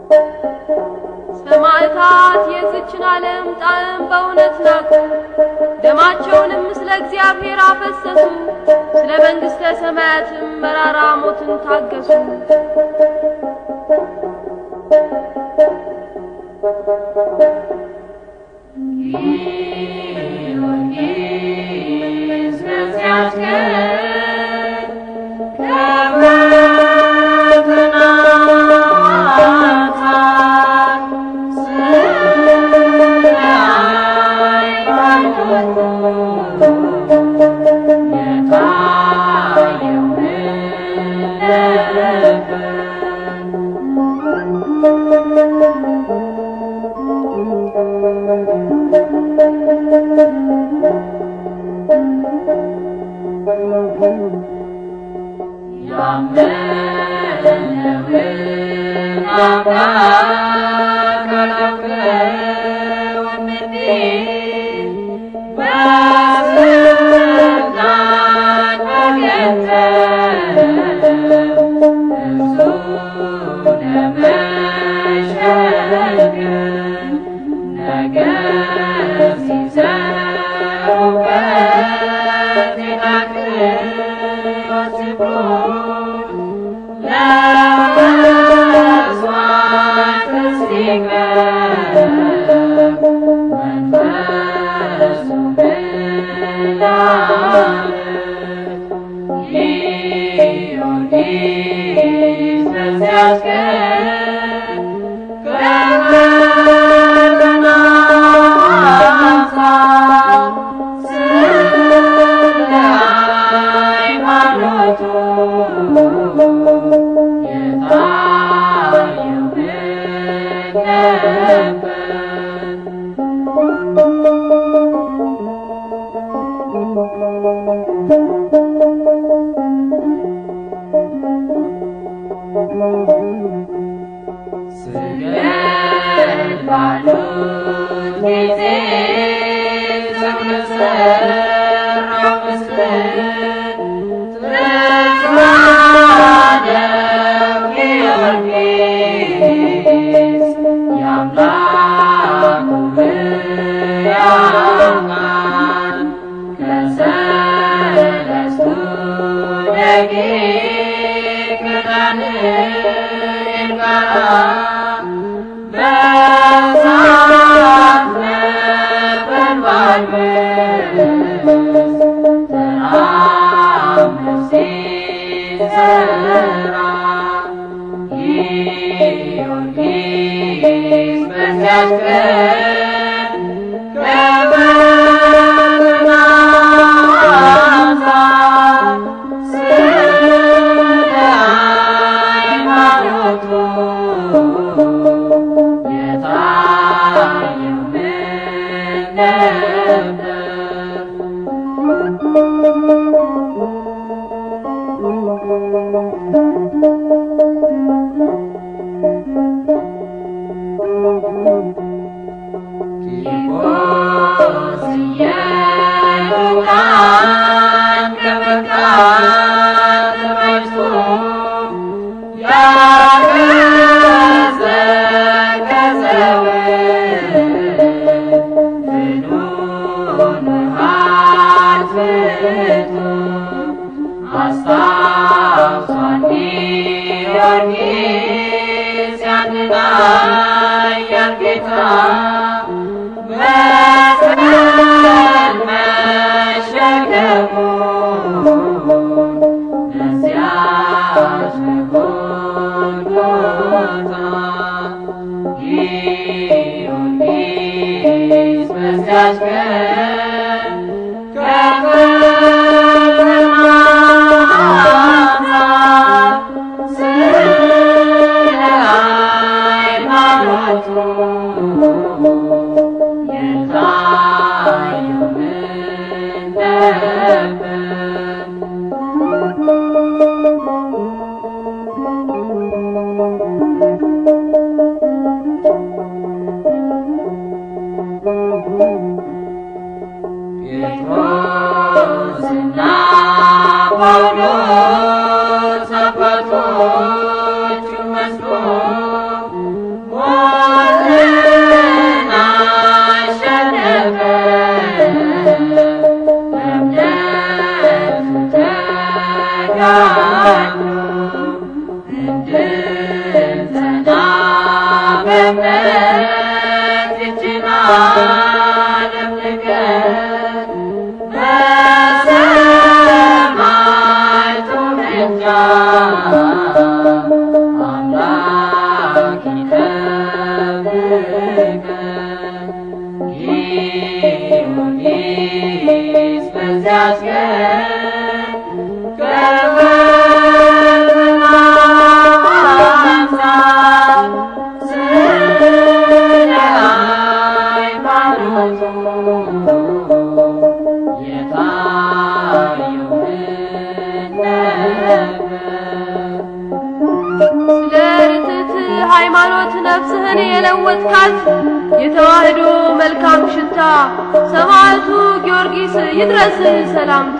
ሰማዕታት የዝችን ዓለም ጣዕም በእውነት ናቁ፣ ደማቸውንም ስለ እግዚአብሔር አፈሰሱ፣ ስለ መንግሥተ ሰማያትም መራራ ሞትን ታገሱ። ጊዮርጊስ በዚያች ቀን ከፈተናታት ስለ ሃይማኖቱ የታየው ምን ነበር? ያመነውን አምላክ አላውቀውም እንዲል በስልጣን በገንዘብ እርሱ ለመሸገር ነገር ሲሰሩበት የናቅፋት ሲብሮ ለመስዋዕት ሲቀርብ መንፈሱ ምን አለ? ጊዮርጊስ በዚያች ቀን ከፈተናታት ስለ ሃይማኖቱ የታየው ምን ነበር? ስገድ ባሉት ጊዜ ሰው ለሠራው ምስል ተሳለው ጊዮርጊስ የአምላኩ ሕያው ቃል ከሰለስቱ ደቂቅ ከዳንኤል ጋር በእሳት ነበልባል ውስጥ ተአምር ሲሠራ ጊዮርጊስ በዚያች ቀን ከፈተናታት ስለ ሃይማኖቱ የታየው ምን ነበር? ቂርቆስ ኢየሉጣን ከመቃት ተባይቶ ያገዘገዘውን ፍኑን ውሃ አልፍቶ አስታውሷል ጊዮርጊስ ያንን ኃያል ጌታ መስቀል መሸከሙን በዚያች በጎልጎታ ጊዮርጊስ በዚያች ቀን ከፈተናታት ስለ ሃይማኖቱ የታየው ምን ነበር? ጴጥሮስና ጳውሎስ አባቶቹን መስሎ በእምነት ይህችን ዓለም ንገር በሰማዕቱ ምልጃ አምላክ ይጠብቀን። ጊዮርጊስ በዚያች ቀን ከፈተና አንጻር ስለ ሃይማኖቱ የታየውን ነበር። ስለ ርትዕት ሃይማኖት ነፍስህን የለወጥካት የተዋህዶ መልካም ሽታ ሰማዕቱ ጊዮርጊስ ይድረስ ሰላምታ